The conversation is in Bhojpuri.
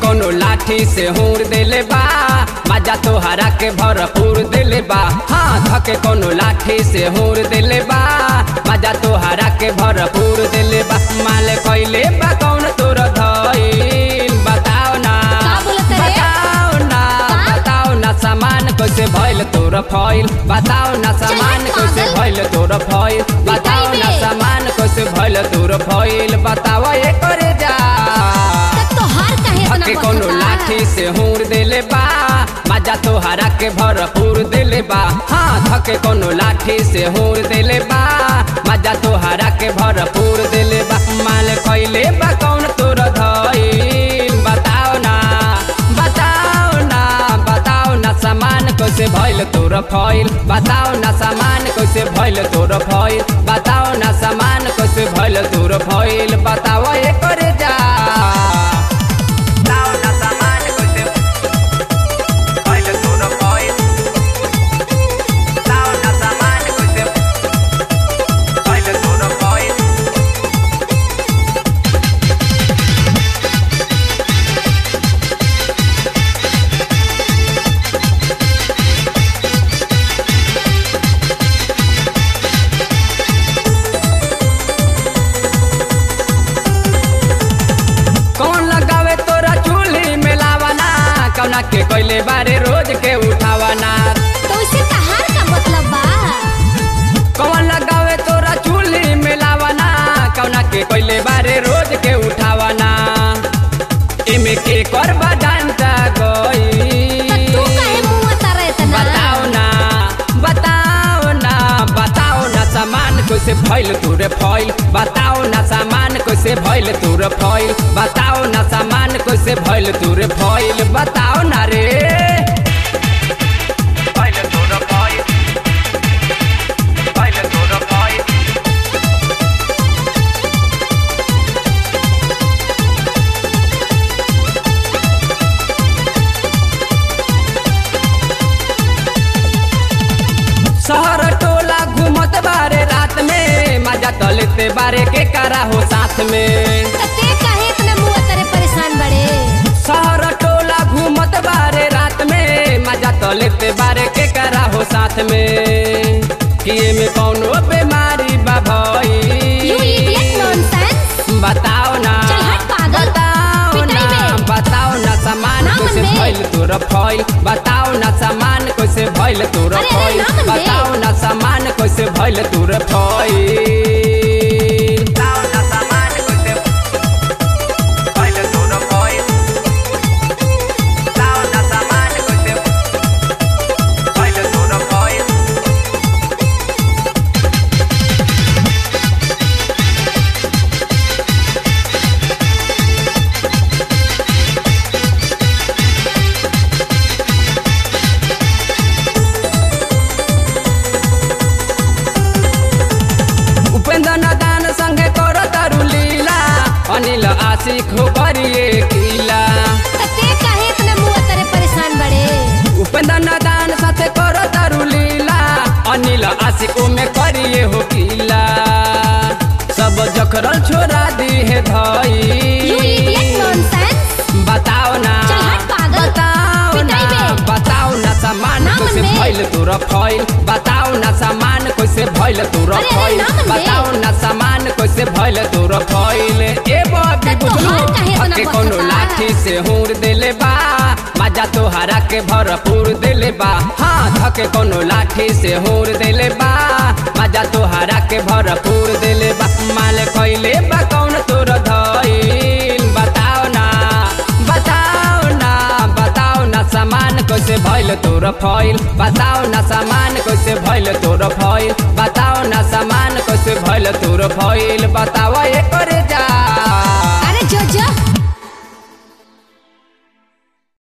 कोनो लाठी से हूर देले बा मजा तोहरा के भरपूर देले बा हाँ धके कोनो लाठी से हूर देले बा मजा तोहरा के भरपूर देले बा माल कइले बा कौन तोर धइल बताओ ना का बोलत रे? बताओ ना का? बताओ ना सामान कैसे भइल तोर फइल बताओ ना सामान चल, कैसे पागल। भइल तोर फइल बताओ ना में। सामान कैसे भइल तोर फइल बताओ ये करे जा तब तोहार काहे इतना धके कोनो बचता? लाठी से हूर देले बा मजा तोहरा के भरपूर देले बा हाँ धके कोनो लाठी से हूर देले बा मजा तोहरा के भरपूर देले बा माल कइले बा कौन तोर धइल बताओ ना बताओ ना बताओ ना सामान कैसे भइल तोर फइल बताओ ना सामान कैसे भइल तोर फइल बताओ ना सामान कैसे भइल तोर फइल बताओ ये करे जा बताओ ना सामान कैसे भइल तोर फइल बताओ ना सामान कैसे भइल तोर फइल कौन लगावे तोरा चूल्ही में लावाना कौना के कोइले बारे रोज के उठावाना तो इसे तहार का मतलब बा कौन लगावे तोरा चूल्ही में लावाना कौना के कोइले बारे रोज के उठावाना इमे के करबा डांटा गई त तू काहे मुंह तारे इतना बताओ ना बताओ ना बताओ ना सामान कैसे भइल तोरे फइल बताओ ना सामान कैसे भइल तोरे फइल बताओ ना सामान कैसे भइल तोरे फइल बताओ ना रे भइल तोरे फइल भइल तोरे फइल शहर टोला घूमत बारे रात में मजा तलते बारे के करा हो साथ में त ते काहे इतना मुंह तारे परेशान बड़े शहर टोला घूमत बारे रात में मजा तलते बारे के करा हो साथ में कि में कौनो बीमारी बा यू इडियट भई नॉनसेंस बताओ ना चल हट पागल। बताओ पिटाई ना में। बताओ ना सामान ना कैसे मनबे। भइल तोर फइल बताओ ना सामान कैसे भइल तोर अरे, अरे, फइल ना मनबे। बताओ ना सामान कैसे भइल तोर फइल बताओ ना सामान कैसे भइल तोर फइल बताओ ना सामान कैसे भइल तोर फइल उपेंद्र नादान संगे कर तारू लीला अनिल आशिक हो करिए किला त ते काहे इतना मुंह तारे परेशान बड़े उपेंद्र नादान साथे कर तारू लीला अनिल आशिक में करिए हो किला सब जखरल छोड़ा दी है यू इडियट धई नॉनसेंस बताओ ना चल हट पागल। बताओ ना पिटाई में। बताओ ना सामान ना कैसे मनबे। भइल तोरा फइल बताओ ना सामान कैसे भइल तोरा अरे, अरे, फइल ना मनबे। बताओ ना सामान कैसे भइल तोरा फइल ए बाबी त तोहार काहे इतना हके कोनो बचता? लाठी से हूर देले बा मजा तोहरा के भरपूर देले बा हाँ धके कोनो लाठी से हूर देले बा मजा तोहरा के भरपूर देले बा माल कइले बा कौन तोर धइल बताओ ना बताओ ना बताओ ना सामान कैसे भइल तोर फइल बताओ ना सामान कैसे भइल तोर फइल बताओ ना सामान कैसे भइल तोर फइल बताओ ये करे जा